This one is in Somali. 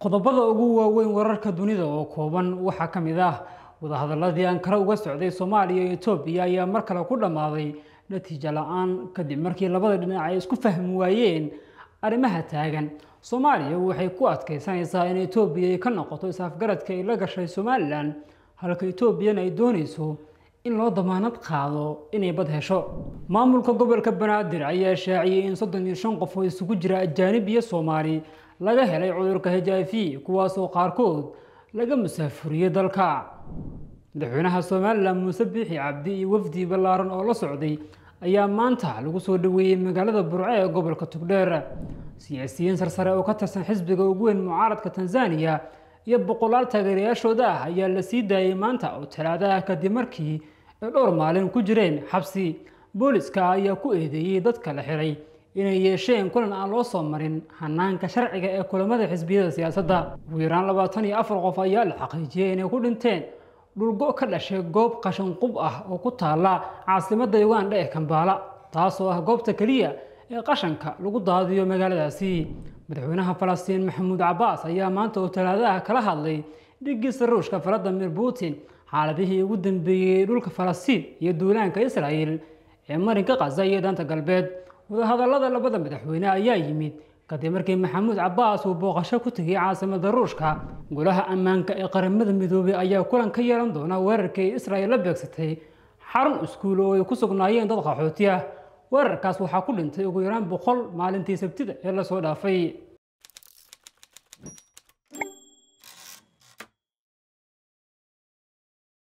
qodobada ugu waaweyn wararka dunida oo kooban waxaa ka mid ah wadahadaladii ankara uga socday soomaaliya iyo etoobiya ayaa mar kale ku dhammaaday natiijo la-aan kadib markii labada dhinac ay isku fahmi waayeen arrimaha taagan soomaaliya waxay ku adkaysanaysaa in etoobiya ay ka noqoto is-afgaradka ay la gashay somalilan halka etoobiyana ay doonayso in loo damaanad qaado inay bad hesho maamulka gobolka banaadir ayaa shaaciyey in soddon iyo shan qof oo isugu jira ajaanib iyo soomaali laga helay cudurka h i v kuwaasoo qaarkood laga musaafuriyey dalka madaxweynaha somalilan muuse biixi cabdi iyo wafdi ballaaran oo la socday ayaa maanta lagu soo dhaweeyey magaalada burco ee gobolka tugdheer siyaasiyiin sarsare oo ka tirsan xisbiga ugu weyn mucaaradka tanzaniya iyo boqolaal taageerayaashooda ah ayaa la sii daayey maanta oo talaadaha kadib markii ay dhowr maalin ku jireen xabsi booliska ayaa ku eedeeyey dadka la xiray inay yeesheen kulan aan loo soo marin hanaanka sharciga ee kulamada xisbiyada siyaasadda ugu yaraan labaatan iyo afar qof ayaa la xaqiijiyey inay ku dhinteen dhulgo ka dhashay goob qashan qub ah oo ku taala caasimadda uganda ee kambaala taasoo ah goobta keliya ee qashanka lagu daadiyo magaaladaasi madaxweynaha falastiin maxamuud cabaas ayaa maanta oo talaadaha kala hadlay dhigiisa ruushka valadimir putin xaaladihii ugu dambeeyey dhulka falastiin iyo duulaanka israa'el ee marinka qaza iyo daanta galbeed wadahadallada labada madaxweyne ayaa yimid kadib markii maxamuud cabaas uu booqasho ku tegay caasimada ruushka golaha ammaanka ee qaramada midoobay ayaa kulan ka yeelan doona weerarkii israa'el la beegsatay xarun iskuul oo ay ku sugnaayeen dad qaxooti ah weerarkaas waxaa ku dhintay ugu yaraan boqol maalintii sabtida ee lasoo dhaafay